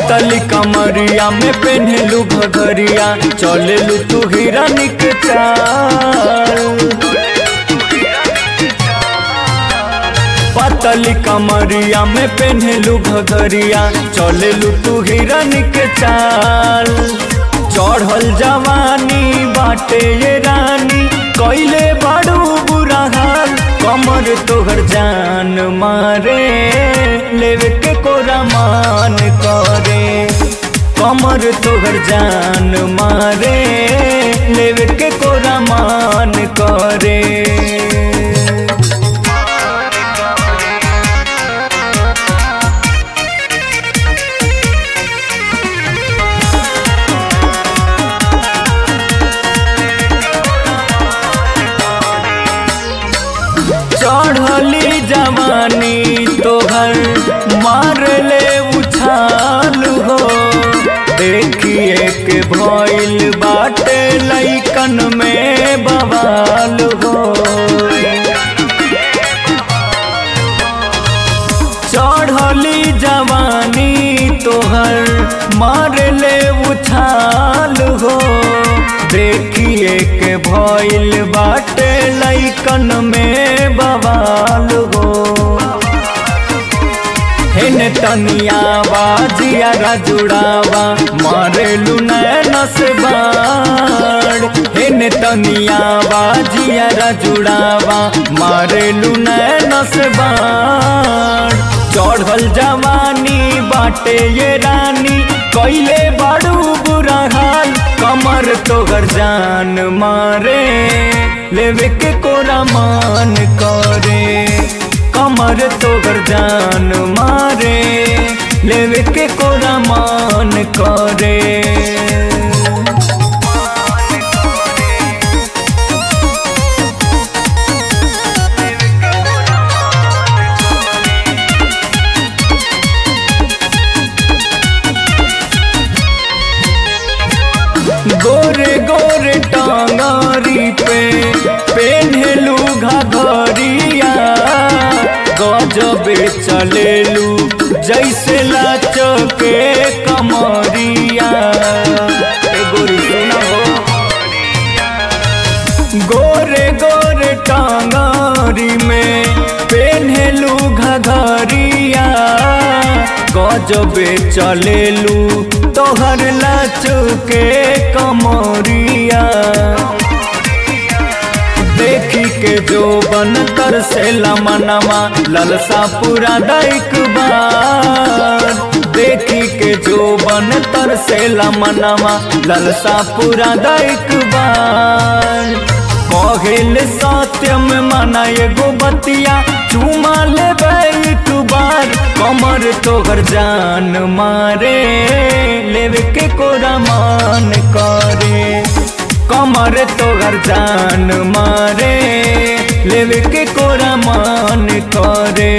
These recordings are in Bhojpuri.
पतली कमरिया में पेन्हलू घघरिया चलेलू तू हिरन के चाल पतली कमरिया में पेन्हलू घघरिया चलेलू तू हिरन के चाल चढ़ल जवानी बाटे ये रानी कैले बड़ू बुरा हाल कमर तोहर जान मारे लेवे के कोरा मान करे कमर तोहर जान मारे लेवे के कोरा मान करे चढ़ली जवानी तोहर मार ले उछाल हो देखिए के भइल बाटे लैकन में बवाल हो चढ़ली जवानी तोहर मार ले उछाल हो देखिए के भइल बाटे लैकन में बवाल हो हेन तनिया बाजिया जुड़ावा मारेलू नैनस बाड़ हेन तनिया बाजिया जुड़ावा मारेलू नैनस बाड़ चढ़ल जवानी बाटे ये रानी कैले बड़ू बुरा हाल कमर तोहर जान मारे लेवे के कोरा मान करे कमर तोहर जान मारे लेवे के कोरा मान करे गोरे गोरे टांगारी पे पेन्हलू घघरिया गजबे चलेलू जैसे लचके कमरिया ए गोरी सुना हो गोरे गोरे टांगारी में पेन्हलू घघरिया गजबे चलेलू तोहर लचके कमरिया देखी के जो बन कर से लमनमा ललसा पूरा दैक बार देखी के जो बन तर से लमनमा ललसा पूरा दैक बार कहिल सत्यम मना एगो बतिया चुमा लेबै एक बार कमर तोहर जान मारे लेवे के कोरा मान करे कमर तोहर जान मारे लेवे के कोरा मान करे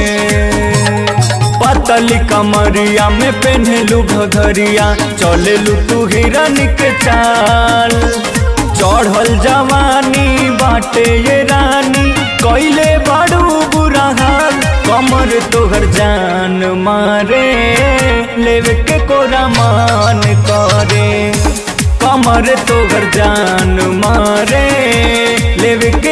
पतली कमरिया में पेन्हलू घघरिया चलेलू तू हिरन के चाल चढ़ल जवानी बाटे ये रानी कैले बड़ू बुरा हाल कमर तोहर जान मारे लेवे के कोरा मान करे कमर तोहर जान मारे लेवे के